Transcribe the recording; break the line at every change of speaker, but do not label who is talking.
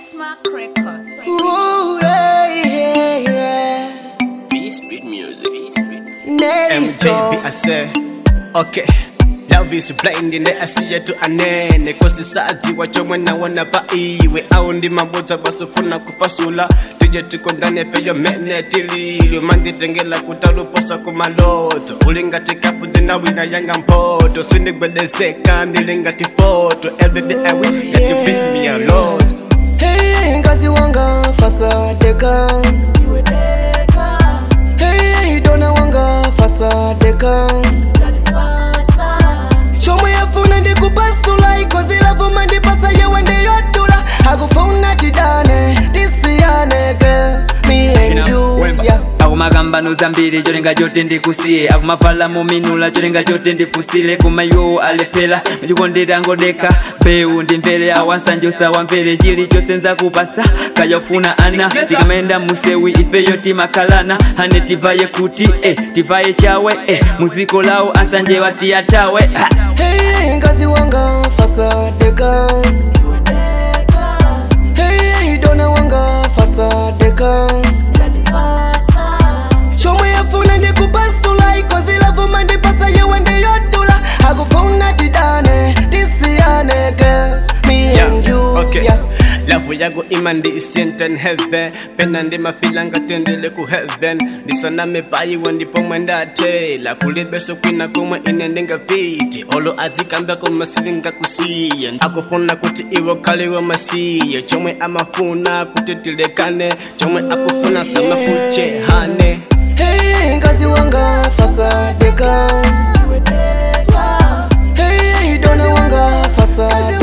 Desmark Records.
Ooh, yeah, yeah, yeah.
B-Speed music. B-Speed.
Nelly
MJB, I
song.
say, okay. Love is blind ine asiye tu anene kosisadziwa chomwe naona pa iwe au ndi mabodza basofuna kupasula tije tikondane peyo mene tililyo manditengela kutaluposa kumalodzo ulingatikapu ndinawina yanga mpoto sindigwedezeka ndilingati foto everyday I will let you beat me a lot
Hey, ngazi wanga fasadeka. Hey, dona wanga fasadeka. chomwe yafuna ndikupasula ikozi lavuma ndipasa yewe ndiyotula akufuna tidane tisiyaneke me and you yeah.
akumagambano zambiri cholinga chote ndikusiye akumavala muminula cholinga chote ndifusile kumayo alephera mchikondera ngodeka bewu ndimvere awansanje usawamvere chilichonse nzakupasa kayofuna ana tikamayenda musewi ifeyo timakhalana hane tivaye kuti eh, tivaye chawe eh, muziko lawo ansanje watiyatawe ha.
Hey, ngazi wanga fasadeka. Hey, dona wanga fasadeka. chomwe yafuna ndikupasula ikozi lavuma ndipasa yewe ndiyotula akufuna tidane tisiyaneke me and you
okay
yeah.
lavu yako ima ndi isenten heaven pena ndi mafila ngatendele ku heaven ndisoname payiwe ndipomwe ndatela kulibeso kwina komwe ine ndingapiti olo adzikamba koma silingakusiye akufuna kuti iwe khaliwe masiye chomwe amafuna kuti tilekane chomwe akufuna samakuchehane
Hey, ngazi wanga fasadeka. Hey, dona wanga fasadeka.